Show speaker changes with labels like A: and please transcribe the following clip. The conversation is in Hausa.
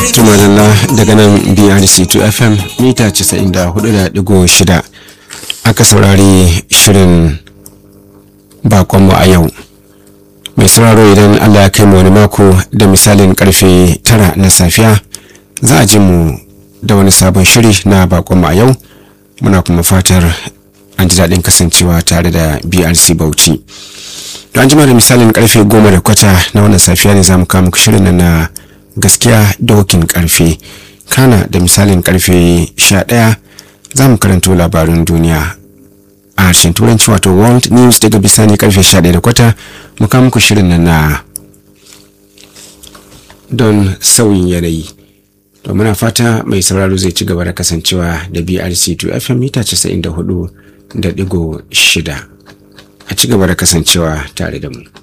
A: tumadalla daga nan brc2 fm mita 94.6 aka saurari shirin bakonmu a yau mai sauraro idan allah ya kai mu wani mako da misalin karfe 9 na safiya za a ji mu da wani sabon shiri na bakonmu a yau muna kuma fatar an ji daɗin kasancewa tare da brc bauchi don jima da misalin karfe goma da kwata na wannan safiya ne za mu kawo muku shirin na gaskiya dokin karfe kana da misalin karfe 11 za mu karanto labarin duniya a harshen turanci wato world news daga bisani karfe 11 da kwata mu kawo muku shirin nan na don sauyin yanayi to muna fata mai sauraro zai ci gaba da kasancewa da brc2 fm mita 94 da digo shida a ci gaba da kasancewa tare da mu